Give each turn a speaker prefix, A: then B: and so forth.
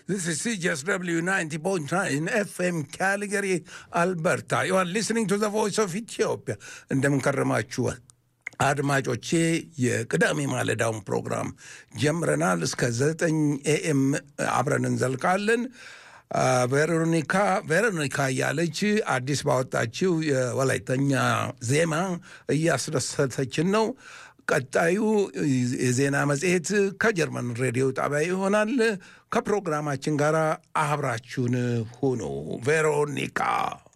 A: This is CJSW 90.9 FM Calgary, Alberta. You are listening to the voice of Ethiopia. እንደምን ከረማችኋል አድማጮቼ? የቅዳሜ ማለዳውን ፕሮግራም ጀምረናል። እስከ ዘጠኝ ኤኤም አብረን እንዘልቃለን። ቬሮኒካ ቬሮኒካ እያለች አዲስ ባወጣችው የወላይተኛ ዜማ እያስደሰተችን ነው። ቀጣዩ የዜና መጽሔት ከጀርመን ሬዲዮ ጣቢያ ይሆናል። ከፕሮግራማችን ጋር አብራችሁን ሁኑ። ቬሮኒካ